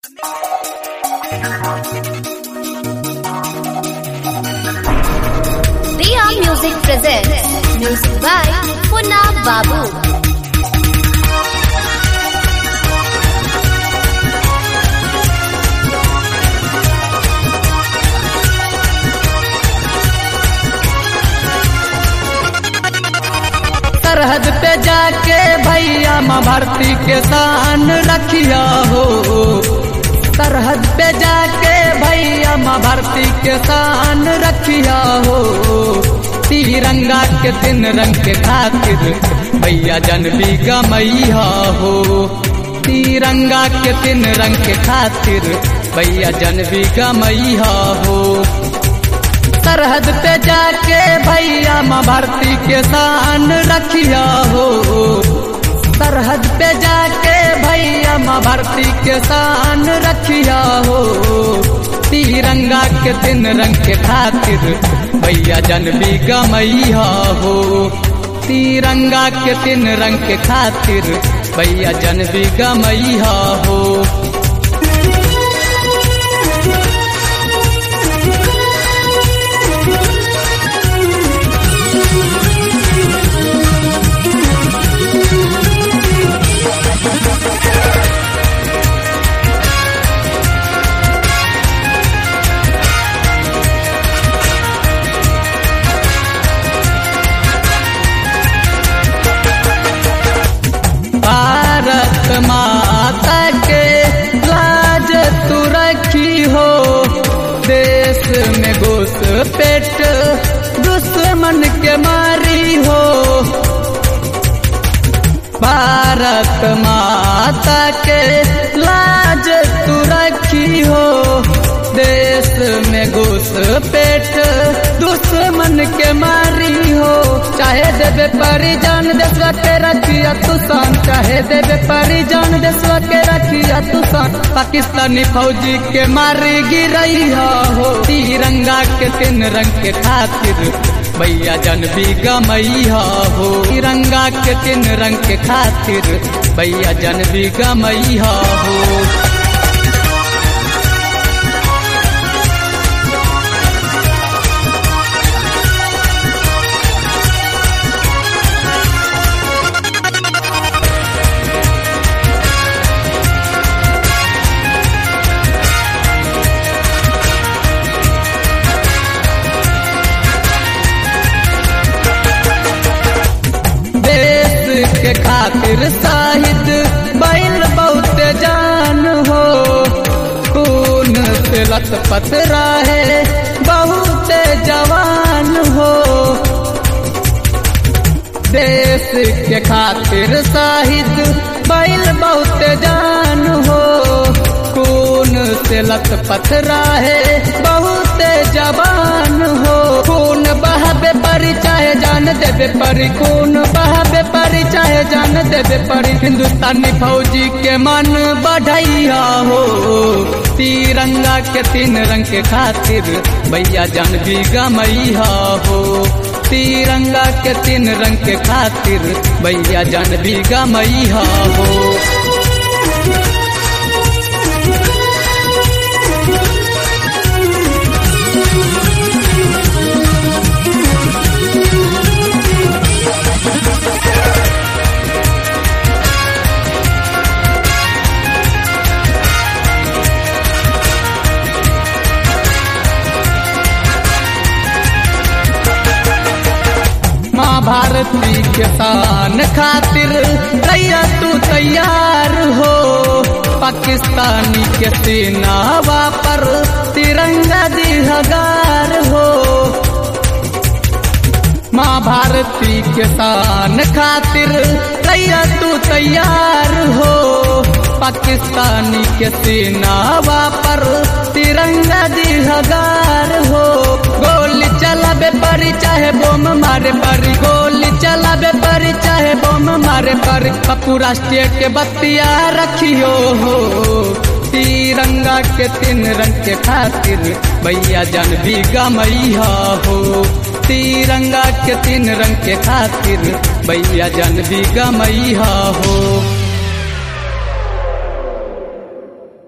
Riya Music presents music by Punna Babu. सरहद पे जाके भैया माँ भारती के शान रखिया हो सरहद पे जाके भैया माँ भारती के शान रखिया हो तिरंगा के तीन रंग के खातिर भैया जन भी गमैया हो तिरंगा के तीन रंग के खातिर भैया जन भी गमैया हो सरहद पे जाके भैया माँ भारती के शान रखिया हो सरहद पे जाके भैया माँ भारती के शान रखिया हो तिरंगा के तीन रंग के खातिर भैया जन भी गमैया हो तिरंगा के तीन रंग के खातिर भैया जन भी गमैया हो भारत माता के लाज तू रखी हो देश में घुस पेट दुश्मन के मारी हो भारत माता के लाज तू रखी हो देश में घुस पेट दुश्मन के मारी हो चाहे देवे परिजान देशवा के रखिया तू सान चाहे देवे परिजान देशवा के रखिया तू सान पाकिस्तानी फौजी के मारी गिरई हो तिरंगा के तीन रंग के खातिर भैया जन भी गमैया हो तिरंगा के तीन रंग के खातिर भैया जन भी गमैया हो देश के खातिर शाहिद बैल बहुत जान हो खून से लथपथ रहे बहुत जवान हो देश के खातिर शाहिद बैल बहुत जान हो खून से लथपथ रहे बहुत जवान हो खून बहाबे परी चाहे जान देवे परी खून बहाबे परी चाहे जान देवे परी हिंदुस्तानी फौजी के मन बढ़ैया हो तिरंगा के तीन रंग के खातिर भैया जान भी गमैया हो तिरंगा के तीन रंग के खातिर भैया जान भी गमैया हो माँ भारती के शान खातिर रैया तू तैयार हो पाकिस्तानी के सेनावा पर तिरंगा दी हजार हो माँ भारती के शान खातिर रैया तू तैयार हो पाकिस्तानी के सेनावा पर तिरंगा दी हजार हो गोली चलाबे परी चाहे बोम मारे परी गोली चलाबे परी चाहे बोम मारे परी पप्पू राष्ट्रीय के बत्तिया रखियो हो तिरंगा के तीन रंग के खातिर भैया जन भी गमैया हो तिरंगा के तीन रंग के खातिर भैया जन भी गमैया हो